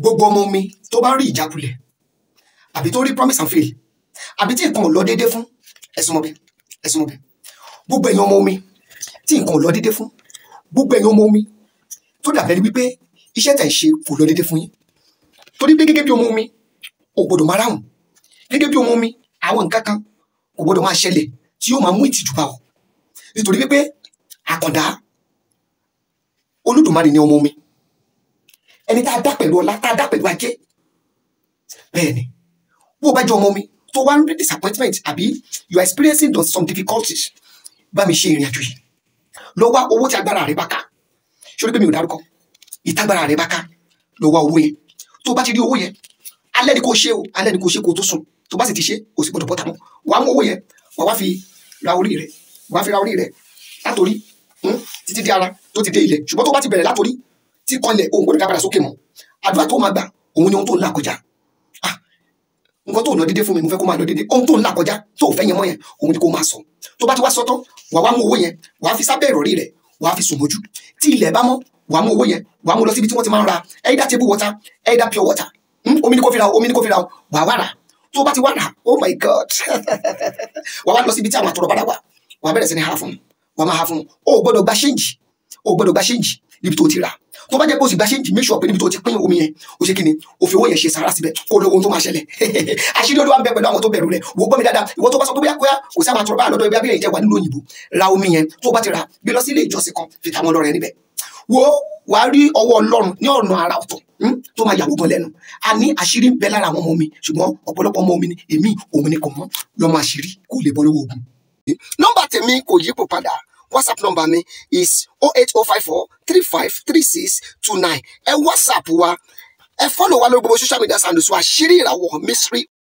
gbogbo ọmọ mi tó bá rí ìjákulẹ̀ àbí tó rí promise and fail àbí tí nǹkan ò lọ déédé fún ẹ̀sùn mọ́bẹ̀ ẹ̀sùn mọ́bẹ̀ gbogbo ẹ̀yin ọmọ mi tí nǹkan ò lọ déédé fún gbogbo ẹ̀yin ọmọ mi tó dàbẹ̀ ni wípé iṣẹ́ tẹ̀ ń ṣe kò lọ déédé fún yín torí pé gẹ́gẹ́ bí ọmọ mi ò gbọdọ̀ máa ráhùn gẹ́gẹ́ bí ọmọ mi àwọn nǹkan kan kò gbọdọ̀ máa ṣẹlẹ̀ tí yóò máa mú ìtìjú bá ọ nítorí wípé àkàndá olódùmarè ni ọmọ mi ẹni tá a dá pẹ̀lú ọlá tá a dá pẹ̀lú ajé bẹ́ẹ̀ ni bó o bá jẹ́ ọmọ mi tó wá ń rí disappointment àbí you are experiencing some difficulties bá mi ṣe ìrìn àjò yìí lọ wá owó tí agbára rẹ bá ká ṣórí pé mi ò dárúkọ ìtagbára rẹ bá ká lọ wá owó yẹn tó bá ti rí owó yẹn alẹ́ ni kò ṣe o alẹ́ ni kò ṣe kó tó sùn tó bá sì ti ṣe kò sì gbọdọ̀ bọ́ta mọ́ wàá mú owó yẹn wàá wá fi ra orí rẹ wàá fi ra orí rẹ látòrí títí dé ara tó ti dé ilẹ̀ ṣùgbọ́n tó bá ti bẹ̀rẹ̀ látòrí tí kanlẹ̀ òun gbọdọ̀ dábàrà sókè mọ́ àdúrà tó máa gbà òun ni ohun tó ń là kọjá ah nǹkan tó ń lọ dédé fún mi mo fẹ́ kó máa lọ dédé ohun tó ń là kọjá tó ò fẹ́ yẹn mọ́ yẹn òun ni kó máa sọ tó bá ti wá sọ tán wàá wá mú owó yẹn wàá fi sábẹ́ ìrọ̀rí rẹ̀ wàá fi sùn mójú tí ilẹ̀ bá mọ́ wàá mú owó yẹn wàá mú lọ síbi tí wọ́n ti máa ń ra either table water either pure water omi ni kò fi ra omi ni kò fi ra wàá wá rà tó bá ti wá rà oh my god wàá wá lọ síbi tí àwọn àtọ̀rọ̀ bára wà wàá bẹ̀rẹ̀ sí ní ha fún wàá máa ha fún o ò gbọ́dọ̀ gba ṣéǹjì o ò gbọ́dọ̀ gba ṣéǹjì níbi tó ti rà tó bá jẹ́ pé o sì gba ṣéǹjì make sure pé níbi tó ti pín omi yẹn o ṣe kí ni o fi owó yẹn ṣe sàrà síbẹ̀ kó lọ ohun tó máa ṣẹlẹ̀ àṣírí olúwa ń bẹ pẹ̀lú àwọn tó bẹ̀rù rẹ̀ wò ó gbọ́ mi dáadáa ìwọ tó bá sọ pé bóyá kóyá kò sí àwọn àtọ̀rọ̀ bá lọ́dọ̀ ibi abẹ́rẹ́ ìjẹ́ wà nílùú òyìnbó ra omi yẹn tó bá ti rà gbé lọ sí ilé ìjọsìn kan fi tàwọn ọlọ́rẹ̀ níbẹ̀ wo wàá rí ọwọ́ ọlọ́run ní ọ̀nà àrà ọ̀tọ̀ tó máa yàwó gan lẹ́nu a ní àṣírí ń bẹ lára àwọn ọmọ mi ṣùgbọ́n ọ̀pọ̀lọpọ̀ ọmọ mi ni èmi òun ni kò mọ́ lọ́mọ àṣírí kò lè bọ́ lọ́wọ́ ogun. nọ́mbà tèmi kò yípo padà whatsapp nọ́mbà mi is oh eight oh five four three five three six two nine ẹ whatsapp wa ẹ fọ́lọ̀ wa lórí gbogbo social media handles wa àṣírí ìràwọ̀ mystery